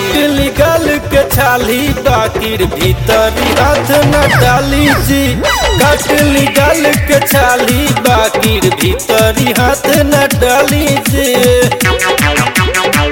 कटली गल के छाली बाकिर भीतरी हाथ न डाली जी कटली गल के छाली बाकिर भीतरी हाथ न डाली जी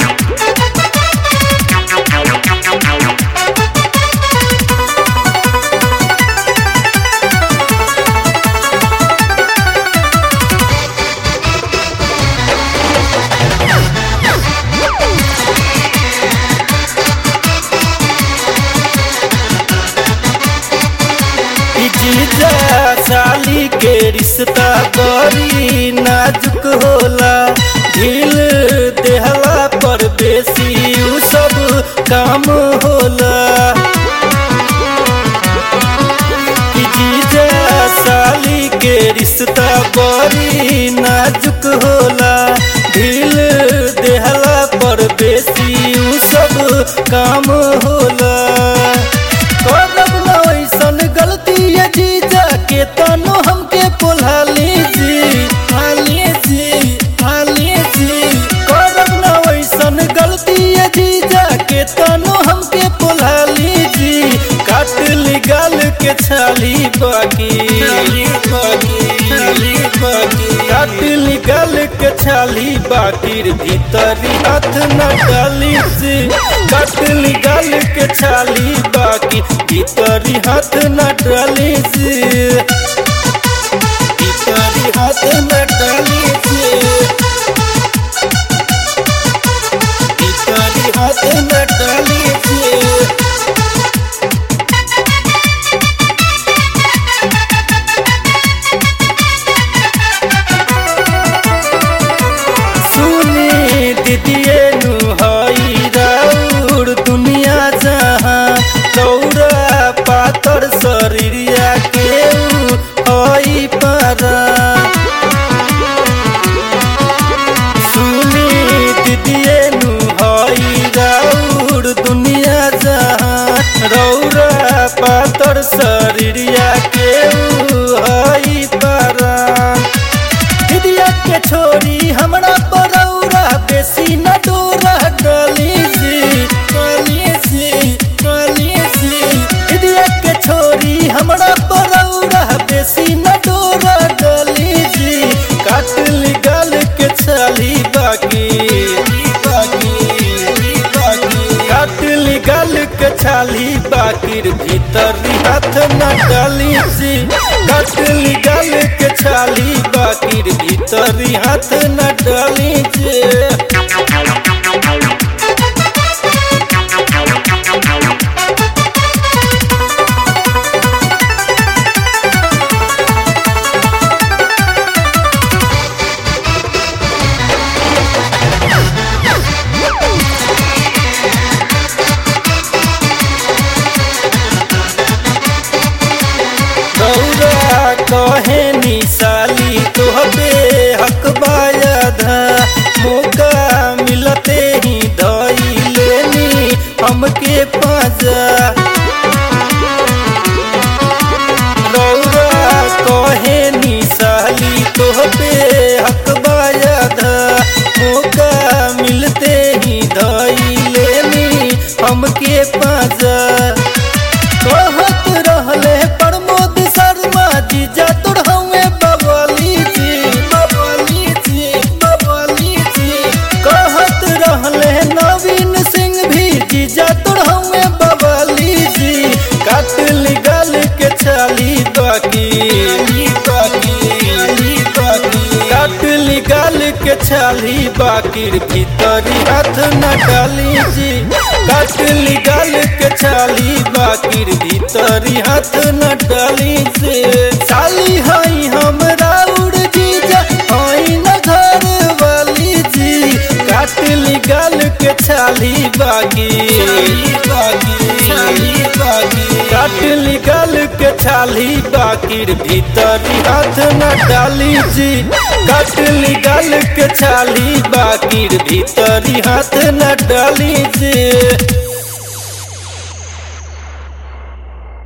ई जीजा साली के रिश्ता बड़ी नाजुक होला ढील देहला पर बेसी उ सब काम होला ई जीजा साली के रिश्ता बड़ी नाजुक होला ढील देहला पर बेसी उ सब काम होला करब न ऐसन गलती ये जीजा के तनो हमके पोल्हा लीजी हाली जी हाली जी करब न ऐसन गलती ये जीजा के तनो हमके पोल्हा लीजी काट ली गाल के छाली बाकी काट ली गाल के छाली बाकी भीतरी हाथ न डाली जी काट ली गाल के छाली बाकी भीतरी हाथ न डाली जी भीतरी हाथ न डाली जी भीतरी हाथ न डाली जी सुनी दीदिए नु हई राउर दुनिया जहाँ चौरा पातर शरीरिया के हई पारा सुनी दीदिए नु हई राउर दुनिया जहाँ रौरा पातर शरीरिया के हई पारा दिदिया के छोरी हमरा परौरा बेसी न डोरा डली जी डली जी डली जी दिदिया के छोरी हमरा परौरा बेसी न डोरा डली जी काटली गल के छाली बाकी बाकी बाकी काटली गल के छाली बाकिर भीतरी हाथ न डाली जी काटली गल के छाली बाकिर भीतरी हाथ न डाली जी गौरा कहे निशाली तोहबे हक बायधा मौका मिलते ही धई लेनी हमके पाजा गौरा कहे निशाली तोहबे हक बायधा मौका मिलते ही धई लेनी हमके पाजा कहत रहले प्रमोद शर्मा जी जा तोड़ हवे बबली जी बबली जी बबली जी कहत रहले नवीन सिंह भी जी जा तोड़ हवे बबली जी काटल गल के छाली बाकी बाकी बाकी काटल गल के छाली बाकी भीतरी हाथ न डाली जी काटली गल के छाली बाकी भीतरी हाथ न डाली से साली हई हमरा उड़ जीजा हई न घर वाली जी काटली गल के छाली बागी काटली गल के छाली बाकी भीतरी हाथ न डाली जी काटली गल के छाली बाकी भीतरी हाथ न डाली जी